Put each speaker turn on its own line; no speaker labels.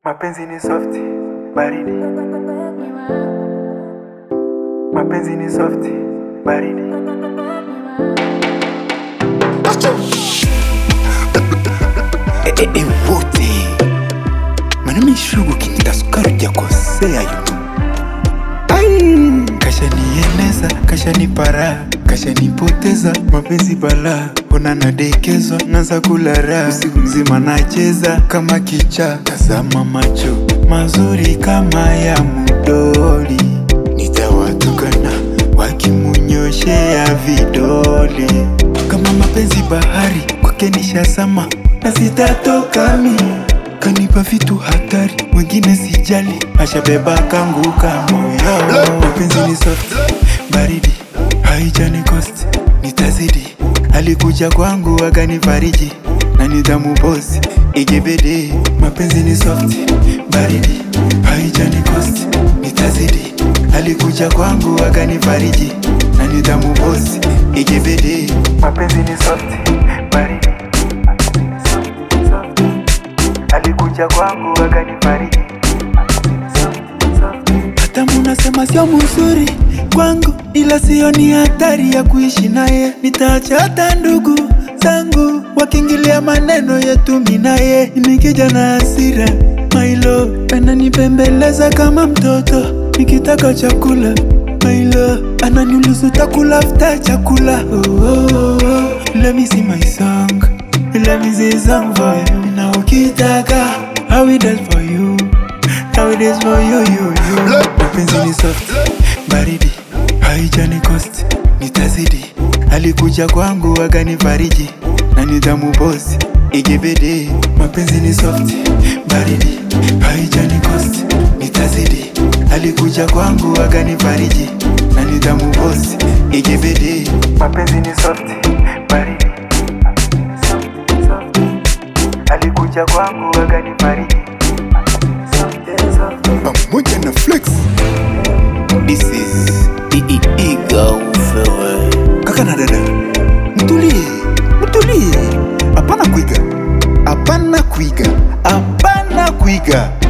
Mapenzi ni soft, baridi. Mapenzi ni soft, baridi.
Eh, eh, eh, wote manami shugu kinita sukari jakosea yutu ai kashanieneza kashanipara kashanipoteza mapenzi bala ona nadekezwa naza kulara usiku mzima nacheza kama kicha tazama macho mazuri kama ya mudoli nitawatukana wakimunyoshea vidole kama mapenzi bahari kwake nishazama na sitatoka mi kanipa vitu hatari wengine sijali ashabeba kangu kamoyo mapenzi ni soft baridi haijani cost nitazidi alikuja kwangu akanifariji na nidhamu bosi igebede mapenzi ni soft baridi haijani cost nitazidi alikuja kwangu akanifariji na nidhamu bosi igebede
Mapenzi ni soft, baridi. Soft, alikuja kwangu akanifariji. Soft, soft.
hata munasema sio mzuri kwangu, ila sio ni hatari ya kuishi naye. Nitaacha hata ndugu zangu wakiingilia maneno yetu, mimi naye nikija na hasira mailo ananipembeleza kama mtoto nikitaka chakula mailo ananiuliza utakula after chakula oh, oh, oh. Let me sing my song Let me sing song for you na ukitaka I will dance for you Now it is for you, you, you. Mapenzi ni soft, baridi, haijani cost, nitazidi. Alikuja kwangu akanifariji, na nidhamu bosi, igebede. Mapenzi ni soft, baridi, haijani cost, nitazidi. Alikuja kwangu akanifariji, na nidhamu bosi, igebede.
Mapenzi ni soft, baridi. Soft, soft. Alikuja kwangu akanifariji. Soft, soft.
Pamoja na flex. This is Eagle Kaka na dada, mtulie, mtulie. Hapana kuiga, hapana kuiga, hapana kuiga.